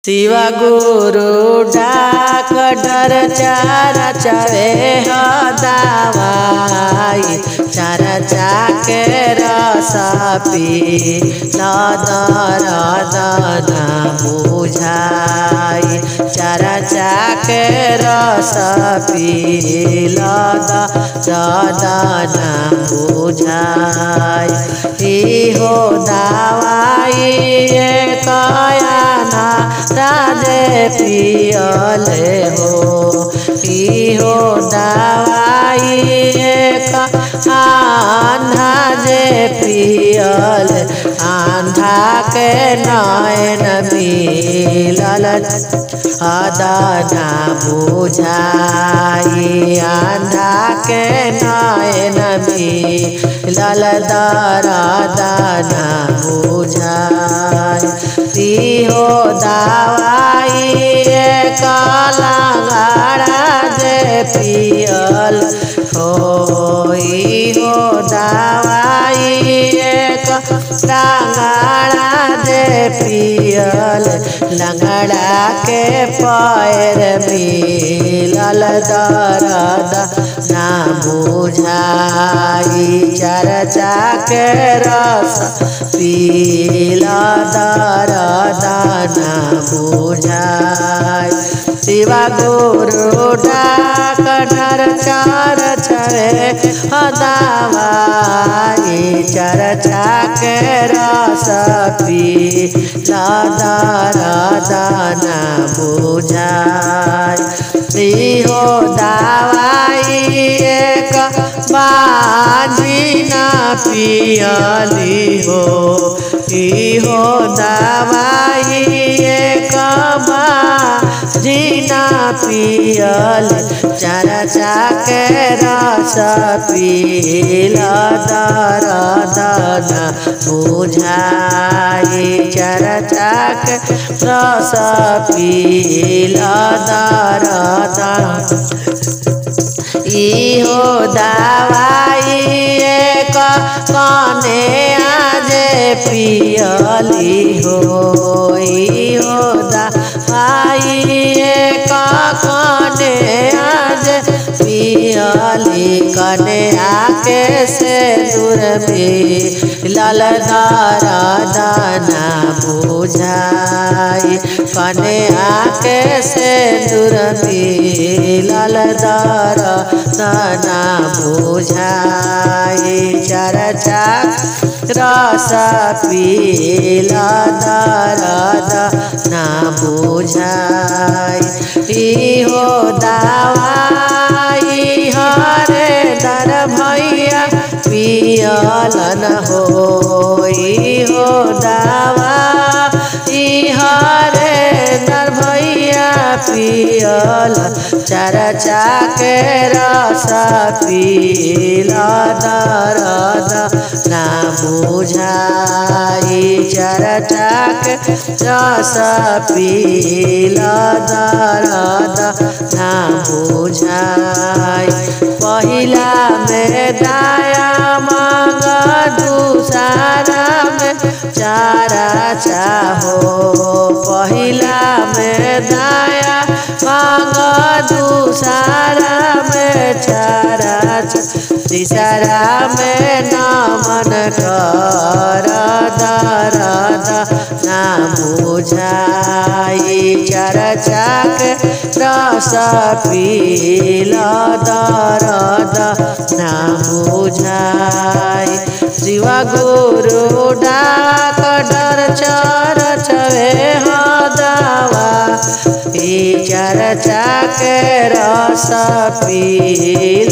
शिवा गुरु डाक डर चार चरे हदावाई चार चाके रस पी लदर दना बुझाई चार चाके रस पी लद दना बुझाई इहो दवाई कयाना राजे पियले हो इहो दवाई आंधा जे पियल आंधा के नयन मिलल हदना बुझाई आंधा के नयन मिलल दरदना बुझाई इहो दवाई काला गाड़ा जे पियल हो इहो दवाई लंगड़ा दे पियल लंगड़ा के पैर मिलल दर्द ना बुझाई चर्चा के रस पील दर्द ना बुझाई शिवा गुरु डाक डर चार चरे हदावाई चर्चा के रस पी लदर दना बुझाई हो दवाई एक बाजी ना पियली हो इहो दवाई एक जीना पियल चार चाके रस पील दर दना बुझाई चार चाके रस पील दर दना इहो दवाई एक कने आज पियली हो इहो दवाई एक कने आज पियली कने आके से दूर में लल दर दाना बुझाई कने आके से दूर में लल दर दाना बुझाई चर्चा रस पील दर ना बुझाई इहो दवाई हरे दर भैया पियलन हो इहो दवा हरे दर भैया पियल चर्चा के रस पील दर ना बुझाई चर्चा के रस पील दर ना बुझाई पहिला में दाया मांग दूसरा में चारा चाहो पहिला में दाया मांग दूसरा में चारा तीसरा में नमन कर दरद ना बुझाई चर्चा के रस पील दरद ना बुझाई शिवा गुरु डाक डर चर चवे हदवा चर्चा के रस पील